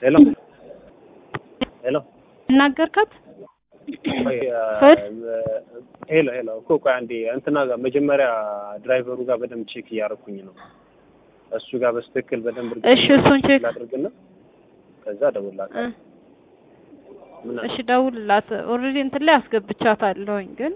ሄሎ ሄሎ እናገርካት ቆይ፣ ፈድ? ሄሎ ሄሎ እኮ ቆይ አንዴ እንትና ጋር መጀመሪያ ድራይቨሩ ጋር በደንብ ቼክ እያደረኩኝ ነው። እሱ ጋር በስትክክል በደንብ እሺ፣ እሱን ቼክ ላድርግና ከዛ እደውልልሃለሁ። ምን እሺ፣ ደውልላት። ኦልሬዲ እንትን ላይ አስገብቻታለሁኝ ግን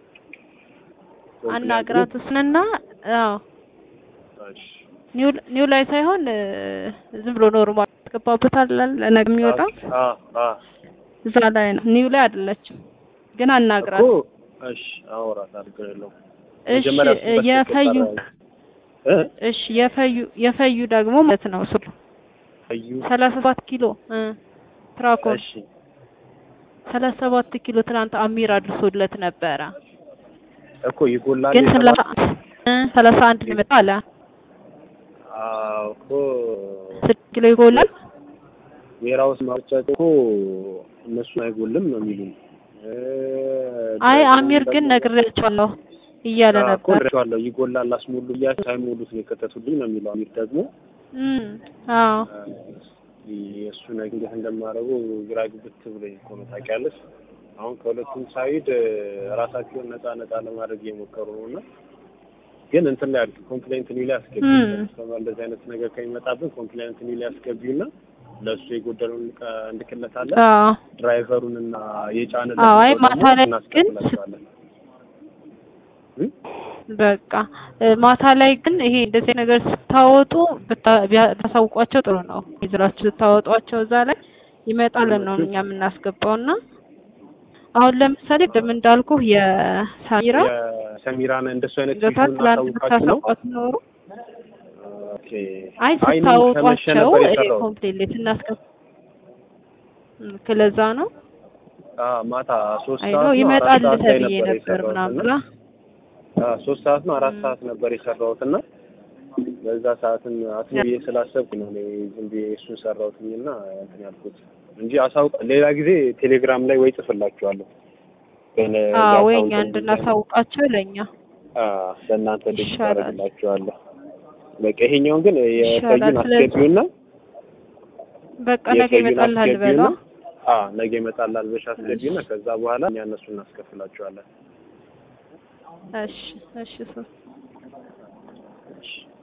አናግራት እሱንና አዎ እሺ ኒው ኒው ላይ ሳይሆን እ፣ ዝም ብሎ ኖርማል ያስገባበታል ለነገ የሚወጣ አ አ እዛ ላይ ነው። ኒው ላይ አይደለችም ግን አናግራት። እኮ እሺ አወራት አድርገው የለውም እሺ መጀመሪያ እሱ በስትክክል የፈዩ እ እሺ የፈዩ የፈዩ ደግሞ ማለት ነው እሱ ፈዩ ሰላሳ ሰባት ኪሎ እ ትራኮን እሺ ሰላሳ ሰባት ኪሎ ትናንት አሚር አድርሶለት ነበረ እኮ ይጎላል ግን የተባለው? ሰላሳ እ ሰላሳ አንድ ነው የመጣው አለ አዎ እኮ ስድስት ኪሎ ይጎላል። ዌራውስ ማውጫት እኮ እነሱን አይጎልም ነው የሚሉኝ። እ አይ ደግሞ አሚር ግን ደግሞ- ነግሬያቸዋለሁ እያለ አዎ እኮ ነበር። ነግሬዋለሁ። ይጎላል አስሞሉ እያሉ ሳይሞሉት ነው የከተቱልኝ ነው የሚለው አሚር ደግሞ እም አዎ የእሱ ነገር እንዴት እንደማደርገው ግራ ግብት ብሎኝ እኮ ነው ታውቂያለሽ። አሁን ከሁለቱም ሳይድ እ፣ ራሳቸውን ነፃ ነፃ ለማድረግ እየሞከሩ ነው እና ግን እንትን ላይ አድርጊ ኮምፕሌንት ኒው ላይ አስገቢ እም። ከስተመር እንደዚህ አይነት ነገር ከሚመጣብን ኮምፕሌንት ኒው ላይ አስገቢውና ለእሱ የጎደለውን እቃ እንልክለታለን። አዎ ድራይቨሩን እና የጫንለት አዎ፣ አይ ሰው ማታ ደግሞ ላይ ግን እናስከፍላቸዋለን። እ? በቃ እ፣ ማታ ላይ ግን ይሄ እንደዚህ ነገር ስታወጡ ብታ- ቢያ- ብታሳውቋቸው ጥሩ ነው። ይዝራችሁ ስታወጧቸው እዛ ላይ ይመጣልን ነው እኛ የምናስገባው እና አሁን ለምሳሌ ቅድም እንዳልኩህ የሳሚራ የሰሚራን እንደሱ አይነት ገታ ፊቱን ትላንት እናሳውቃችሁ ነው። ብታሳውቋት ኖሩ ኦኬ አይ አይ እኔ ከመሸ ስታወጧቸው ነበር ይሄ የሰራሁት። ኮምፕሌት ስናስገባ ክለዛ ነው አዎ ማታ ሶስት አይ ሰዓት ነው ነው ይመጣል አራት ሰዓት ላይ ተብዬ ነበር ነበር የሰራሁት ምናምን እና ብላ አዎ ሶስት ሰዓት ነው አራት ም። ሰዓት ነበር የሰራሁት እና በዛ ሰዓትም አስቤ ብዬ ስላሰብኩ ነው እኔ ዝም ብዬ እሱን ሰራሁትኝ እና እንትን ያልኩት እንጂ አሳውቅ ሌላ ጊዜ ቴሌግራም ላይ ወይ ጽፍላችኋለሁ ግን አዎ ወይ የአካውንት እኛ እንድናሳውቃቸው ለእኛ አዎ ለእናንተ ልጅ ይሻላል። ታደርግላችኋለሁ። በቃ ይሄኛውን ግን ይሻላል። የፈዩን ስለዚህ አስገቢውና በቃ ነገ የፈዩን ይመጣልሃል በላ አስገቢውና አዎ ነገ ይመጣል አልበሻ አስገቢውና ከዛ በኋላ እኛ እነሱን እናስከፍላችኋለን። እሺ እሺ ሶ እሺ